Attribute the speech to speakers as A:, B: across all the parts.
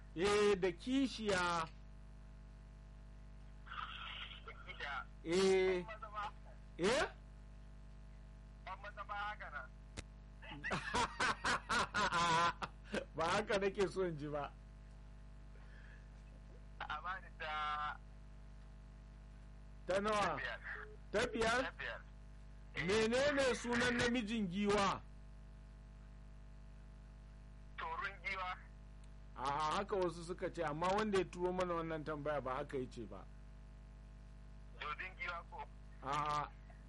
A: eh da kishiya
B: Gida.
A: eh
B: Maza ba.
A: eh
B: Ban maza ba haka nan.
A: ba haka nake so in ji ba
B: A bani da
A: ta nawa
B: biyar.
A: ta biyar
B: Ta biyar.
A: menene sunan namijin giwa
B: Torun giwa.
A: a haka wasu suka ce amma wanda ya turo mana wannan tambaya ba haka yace ba
B: Dodin giwa ko.
A: a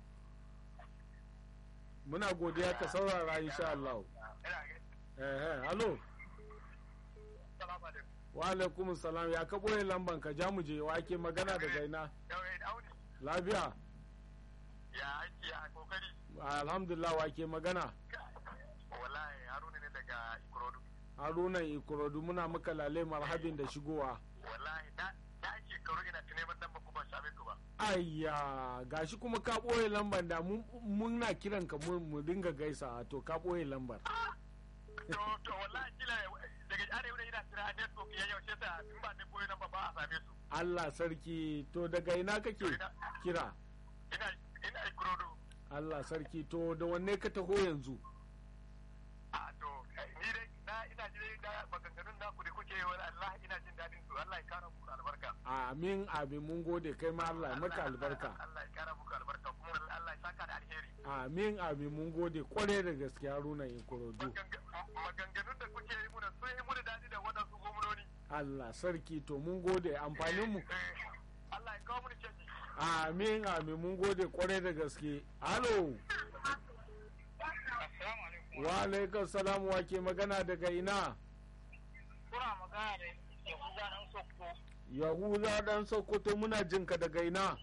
A: muna godiya ka saurara insha Allah
B: Ina ga.
A: eh eh hallo
B: Salamu alaikum.
A: wa alaikum salam ya ka boye lamban ka ja mu je wa ake magana daga ina
B: Yau eh Audi.
A: lafiya
B: Ya aiki ya kokari.
A: alhamdulillah wa ke magana
B: Wallahi Haruna ne daga Ikorodu.
A: haruna ikorodu muna maka lale marhabin da shigowa
B: Wallahi na na shekaru ina ta neman dan ba ku ban same ku ba.
A: ayya gashi kuma ka ɓoye lambar da mun- muna kiran ka mu mu dinga gaisa to ka ɓoye lambar
B: To to wallahi kila daga arewa ne ina tira network ya yau sai ta in ba ne koyi nan ba ba a same su.
A: Allah sarki to daga ina kake kira
B: Ina ina Ikorodu.
A: Allah sarki to da wanne ka taho yanzu
B: A to ni dai na ina jin da maganganun naku da kuke yi wa Allah ina jin dadin su Allah ya kara muku albarka.
A: amin amin mun gode kai ma Allah ya maka albarka
B: Allah ya kara muku albarka kuma Allah ya saka da alheri.
A: amin amin mun gode kwarai da gaske haruna ikorodu
B: Maganganun da kuke yi muna sun yi muna dadi da waɗansu gwamnoni.
A: Allah sarki to mun gode amfanin mu
B: Eh, Allah ya kawo mini canji.
A: amin amin mun gode kwarai da gaske halo
B: Assalamu alaikum.
A: wa alaikum salam wa ke magana daga ina
B: Kuna magana da Yahuza nan Sokoto.
A: yahuza dan sokoto muna jinka daga ina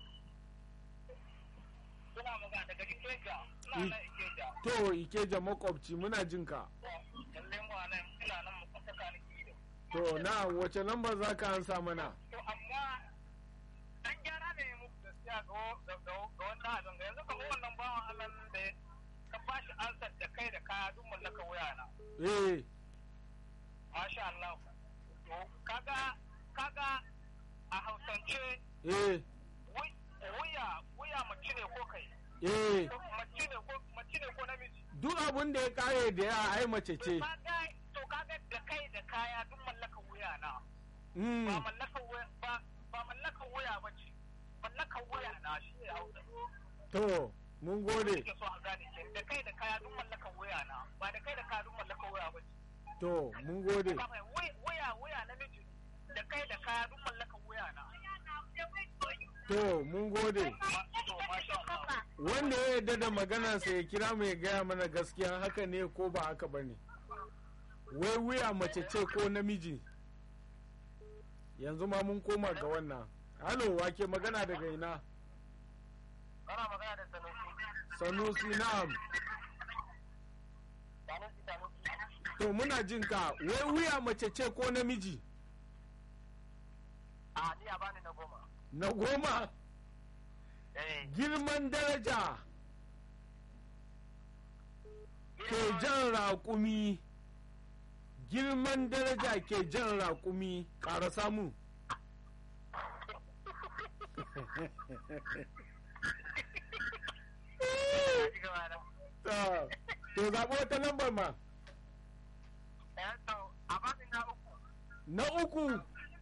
B: Kuna magana daga Ikeja.
A: Mm.
B: Ina nan Ikeja.
A: to ikeja makwabci muna jinka
B: Lallai mu nan ina nan mu kwanta kaniki da.
A: to na wace lamba za ka ansa mana
B: To amma dan gyara ne muku gaskiya ga wa- ga ga- ga wannan abin ga yanzu kamar wannan bawan Allah nan da ka bashi ansar da kai da kaya duk mallaka wuya na.
A: eh
B: Masha Allah. To kaga kaga a Hausance
A: eh
B: wi- wuya wuya mace ne ko kai?
A: eh
B: Ko Mace ne ko mace ne ko namiji?
A: duk abin da ya kare da ya ai mace ce
B: Kaga to kaga da kai da kaya duk mallaka wuya na. Ba
A: mm.
B: mallaka wuya ba ba mallaka wuya ba ce. Mallaka wuya na shi ne Hausa.
A: to mun gode
B: Nake so a gane ke da kai da kaya duk mallaka wuya na. Ba da kai da kaya duk mallaka wuya ba ce.
A: to mun gode
B: Ba mai wuya wuya wuya namiji da kai da kaya duk mallaka wuya na.
A: to mun gode
B: Ma- to, masha Allah.
A: wanda ya yarda da maganarsa ya kira mu ya gaya mana gaskiya haka ne ko ba haka ba ne wai wuya mace ce ko namiji yanzu ma mun koma ga wannan halo wake magana daga ina
B: Ana magana da Sanusi.
A: sanusi na'am
B: Sanusi Sanusi.
A: to muna jin ka wai wuya mace ce ko namiji
B: A ni a bani na goma.
A: na goma
B: Eh.
A: girman daraja ke jan raƙumi girman daraja ke jan raƙumi ƙara samu
B: Ci gaba da.
A: to to zaɓi wata lambar ma
B: Eh, to, a bani na uku.
A: na uku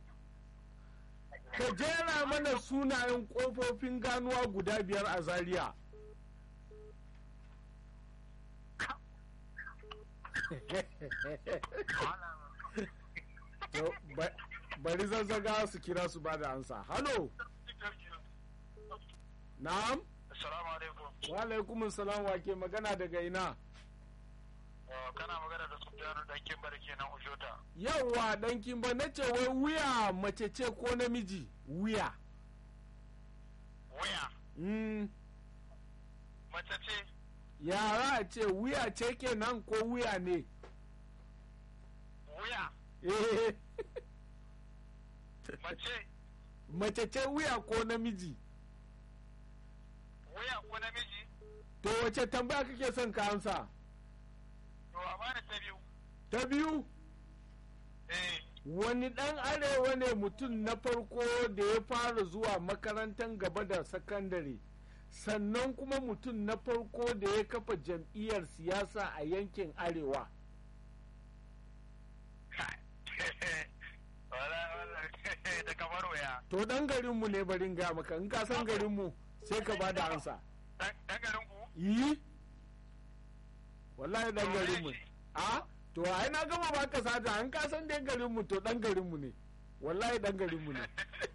A: ka jera mana sunayen ƙofofin ganuwa guda biyar a zaria
B: Wannan.
A: To, ba- bari zazzaga su kira su ba da ansa halo na'am
B: Assalamu alaikum.
A: wa alaikumun salam wa ke magana daga ina
B: Oh, Kana magana da Sufyanu dan Kimbar kenan Ujota.
A: yawwa dan kimba na ce wai wuya mace ce ko namiji wuya
B: Wuya.
A: mm,
B: Mace ce.
A: yara ce wuya ce kenan ko wuya ne
B: Wuya.
A: eh
B: Mace.
A: mace ce wuya ko namiji
B: Wuya ko namiji.
A: to wace tambaya kake son ka ansa
B: To, a bani ta biyu.
A: ta biyu
B: Eh.
A: wani ɗan arewa ne mutum na farko da ya fara zuwa makarantar gaba da sakandare sannan kuma mutum na farko da ya kafa jam'iyyar siyasa a yankin arewa
B: da kamar waya
A: to ɗan garinmu ne barin ga maka in ka san garinmu sai ka ba da ansa
B: dan garin ku
A: yi wallahi ɗan garinmu a to ai na gama baka sata an ka san dai garinmu to ɗan garinmu ne wallahi ɗan garinmu ne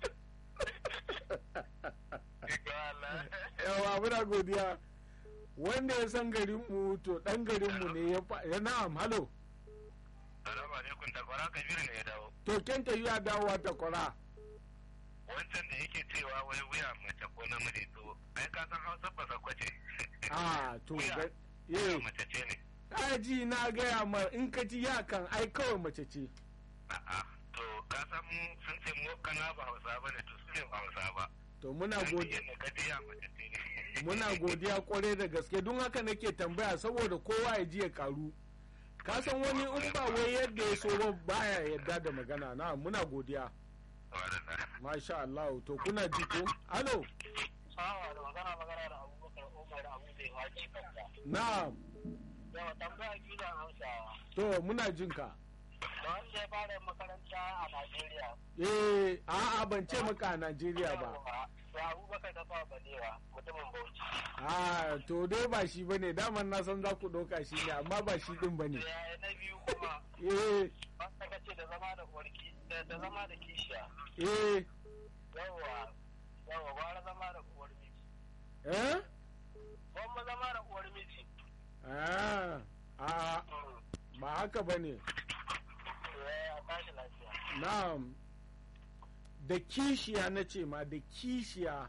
A: yawa muna godiya wanda ya san garinmu to ɗan garinmu ne ya fa ya na'am halo
B: Salamu alaikum takwara kabiru ne ya dawo.
A: to kenta yi dawowa ta kwara
B: Wancan da yake cewa wai wuya mace ko namiji to ai ka san Hausa ba sakwace.
A: a to
B: Wuya.
A: ga
B: Wuya
A: eh
B: mace ce ne.
A: kaji na gaya ma in ka ji ya kan ai kawai mace ce
B: A'a to ka san mu sun ce mu kana ba Hausa ba ne to su ne ba Hausa ba.
A: to muna
B: Ai,
A: godiya
B: yadda ka ji ya mace ce ne.
A: muna godiya kwarai da gaske don haka nake tambaya saboda kowa ya ji ya karu ka san wani in ba wai yadda ya so ba baya yadda da magana na muna godiya
B: Wadanda.
A: masha Allah to kuna ji ko alo
B: Sawa da magana magana da Abubakar Umar Abu Zai Haji Kanta.
A: na
B: Yawa tambaya gida Hausawa.
A: to muna jin ka
B: Da wanda ya fara makaranta a Najeriya.
A: eh a'a ban ce maka a Najeriya ba
B: Da Abubakar ta kawo balewa mutumin Bauchi.
A: a to dai ba shi bane daman na san za ku ɗauka shi ne amma ba shi din bane
B: Ya na biyu kuma
A: eh
B: wanda ka ce da zama da uwarki da da zama da kishiya.
A: eh
B: Yawa yawa gwara zama da uwar miji.
A: eh
B: Gwamma zama da uwar miji.
A: a a ba haka bane
B: Ya tashi lafiya.
A: na'am da kishiya na ce ma da kishiya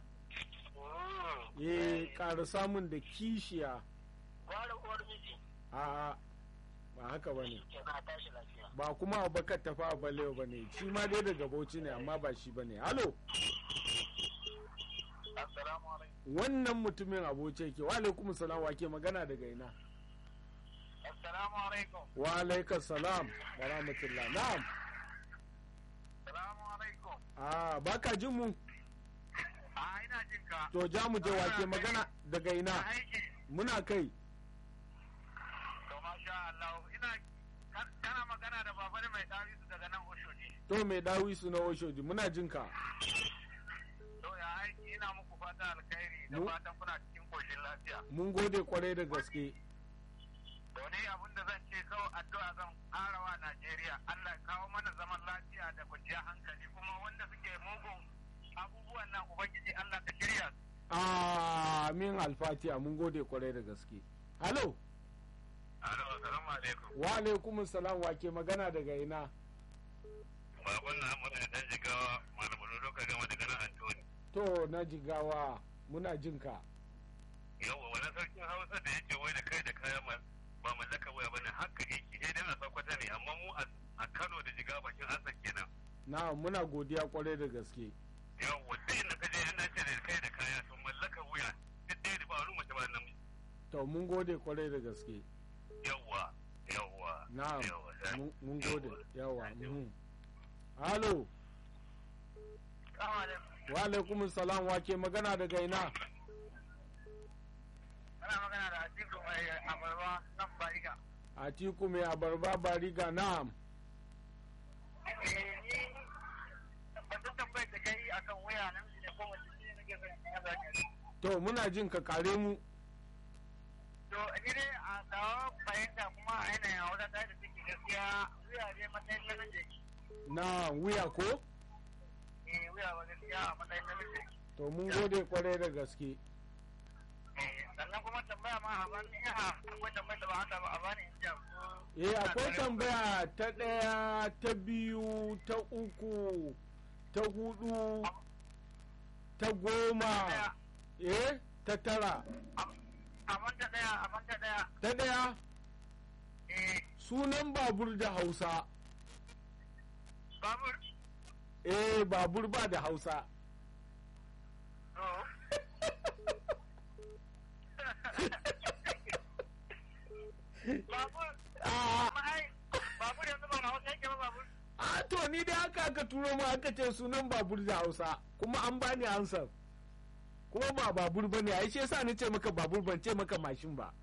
A: eh ƙara samun da kishiya
B: Gwara uwar miji.
A: a ba haka bane
B: Ke na tashi lafiya.
A: ba kuma abubakar tafa a balewa bane shi ma dai daga bauchi ne amma ba shi bane halo
B: Assalamu alaikum.
A: wannan mutumin aboce ke wa alaikum salam wa ke magana daga ina
B: Assalamu alaikum.
A: wa alaikum salam wa rahmatullah na'am
B: Assalamu alaikum.
A: a baka jin mu
B: A ina jin ka.
A: to ja mu je wa ke magana daga ina
B: Aiki.
A: muna kai
B: To masha Allah ina kan- kana magana da babare mai dawisu daga nan Oshodi.
A: to mai dawi su na oshoji muna jin ka
B: To ya aiki ina muku fata alkhairi da
A: Mu-
B: fatan kuna cikin koshin lafiya.
A: mun gode kwarai da gaske
B: To ne abin da zan ce kawai addu'a zan ƙarawa Najeriya Allah ya kawo mana zaman lafiya da kwanciyar hankali kuma wanda suke mugun abubuwan nan Ubangiji Allah ka shirya su.
A: amin alfatiya mun gode kwarai da gaske halo
B: Alo, assalamu alaikum.
A: wa alaikum salam wa ke magana daga ina
B: Babun na mu da dan jigawa malamu doka gama daga nan Antoni.
A: to na jigawa muna jin ka
B: Yawwa wani sarkin Hausa da yake wai da kai da kaya ma- ba mallaka waya bane haka yake eh dan a sakwata ne amma mu a- a Kano da jigawa bakin Hassan kenan.
A: na muna godiya kwarai da gaske
B: Yawwa duk inda ka je an dace da kai da kaya sun mallaka wuya duk ɗaya da ba wani mace ba namiji.
A: to mun gode kwarai da gaske
B: Yawwa yawwa.
A: na'am
B: Yawwa.
A: mun- mun gode yawa mhm. halo wa alaikum salam wa ke magana daga ina
B: Ana magana da Atiku mai abarba nan Bariga.
A: atiku mai abarba bariga na'am
B: Batun tambayar da kai akan waya namiji ne ko mace ne nake son ya zaki.
A: to muna jin ka kare mu
B: To ni dai a tsawo fahimta kuma a yanayin hausa ta da take gaskiya wuya ne matsayin namiji.
A: na wuya ko
B: Eh wuya ba gaskiya a matsayin namiji.
A: to mun gode kwarai da gaske
B: Eh sannan kuma tambaya ma a bani ya akwai tambayar da ba haka ba a bani in jiya ko.
A: eh akwai tambaya ta ɗaya ta biyu ta uku ta hudu ta goma eh ta tara
B: A manta daya a manta daya.
A: ta ɗaya
B: Eh
A: sunan babur da hausa
B: babur.
A: eh babur ba da hausa
B: To. Babur.
A: a
B: Amma ai babur yanzu ba na hausa yake ba babur.
A: a to ni dai haka aka turo mu aka ce sunan babur da hausa kuma an bani ansar kuma ba babur ba ne a shi yasa ni ce maka babur ban ce maka mashin ba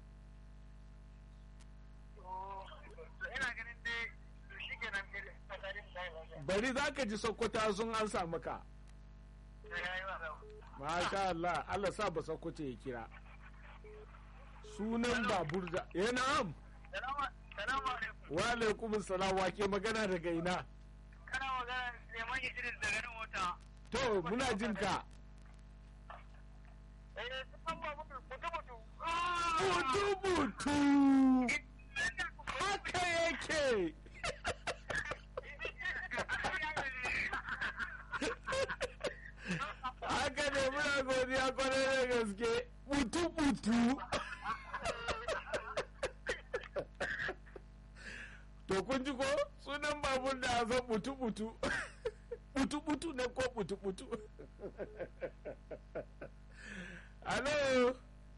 B: ina ganin dai shi kenan tsakanin da
A: bari za ka ji sokoto sun ansa maka masha Allah Allah sa ba sokoto ya kira sunan babur da ya na'am
B: Salamu alaikum.
A: wa alaikum salam wa ke magana daga ina
B: Kana magana neman Idris daga nan mota.
A: to muna jin ka
B: Eh, sun ba mutu mutu mutu.
A: butu butu haka yake haka ne muna godiya kwarai da gaske butu butu to kun ji ko sunan babur da zan butu butu butu butu ne ko butu butu alo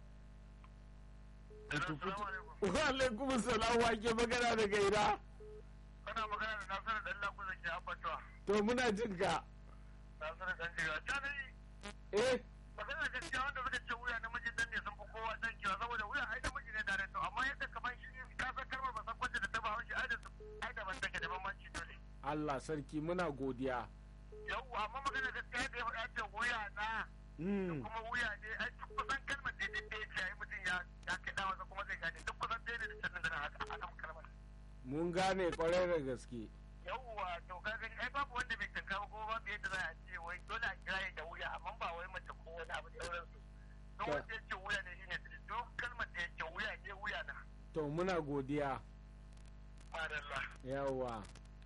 A: butu butu wa alaikum salam wa ke magana daga ina
B: Kana magana da Nasiru dan Lagu da ke abbatuwa.
A: to muna jin ka
B: Nasiru dan jiga. Ta dai
A: eh
B: magana gaskiya wanda suka ce wuya namiji dan ne sun fi kowa dan kiwa saboda wuya ai namiji ne tare to amma yadda kamar shi ka san kalmar ba san kwace da ta ba shi ai da su ai da ban take da bambanci dole.
A: Allah sarki muna godiya
B: Yau amma magana gaskiya da ya faɗa ce wuya na
A: mm.
B: kuma wuya ne ai duk kusan kalmar da ya ce ai mutum ya ya kai da wasa kuma zai gane duk kusan ɗaya ne da sannan da haka a kan kalmar.
A: mun gane kwarai da gaske
B: yawwa to ka gani ai babu wanda bai tanka ba kuma babu yadda za a ce wai dole a kira da wuya amma ba wai mace ko wani abu da sauransu don
A: Ta-
B: wanda ya ce wuya ne shine duk kalmar da ya ce wuya ne wuya na
A: to muna godiya
B: madalla
A: yawa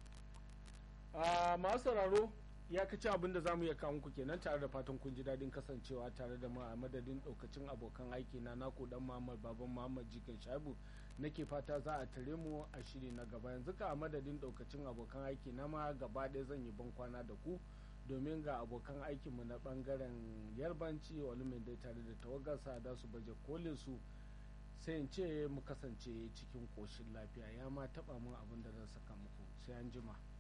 A: a masu sauraro ya kaci abin da za mu iya kawo muku kenan tare da fatan kun ji daɗin kasancewa tare da mu a madadin ɗaukacin abokan aiki na naku dan muhammad baban muhammad jikin shabu nake fata za a tare mu a shiri na gaba yanzu ka a madadin ɗaukacin abokan aiki na ma gaba ɗaya zan yi ban kwana da ku domin ga abokan aikinmu na ɓangaren yarbanci olumin dai tare da tawagarsa da su baje kolin su sai in ce mu kasance cikin koshin lafiya ya ma taɓa mun abin da zan saka muku sai an jima.